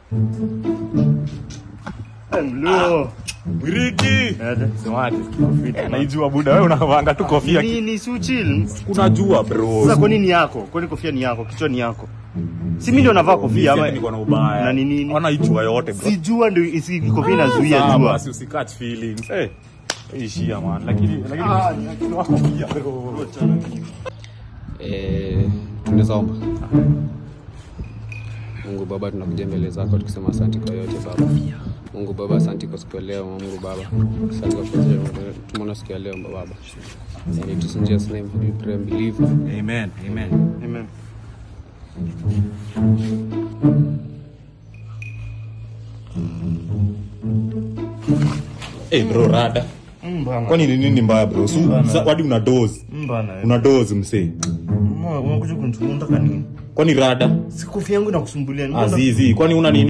Mluo. Wiriki. Ede, semaje? Eh, Naijua buda wewe unavanga tu kofia. Ni ni si uchill. Kuna jua bro. Sasa kwa nini yako? Kwa nini kofia ni yako? Kichwa ni yako. Si mimi ndio navaa kofia ama niko na ubaya. Na ni nini? Ona ijua yote bro. si jua ndio isi kofia inazuia Sawa, jua. Basi usikatch feelings. Eh. Ishia man. Lakini lakini ni akili wako pia bro. Eh, tunaweza omba. Mungu Baba, tunakuja mbele zako tukisema asante kwa yote Baba. Mungu Baba, asante kwa siku ya leo. Mungu Baba, asante kwa kuwezesha tumeona siku ya leo Baba. And it is in Jesus' name we pray and believe. Amen. Amen. Amen. Eh bro rada. Mbana. Kwani ni nini mbaya bro? Su, sa- hadi una doze. Mbana. Una doze msee. Mbona unakuja kunitaka nini? Kwani rada? Si kofia yangu inakusumbulia. Mbona- Azizi. Kwani una nini?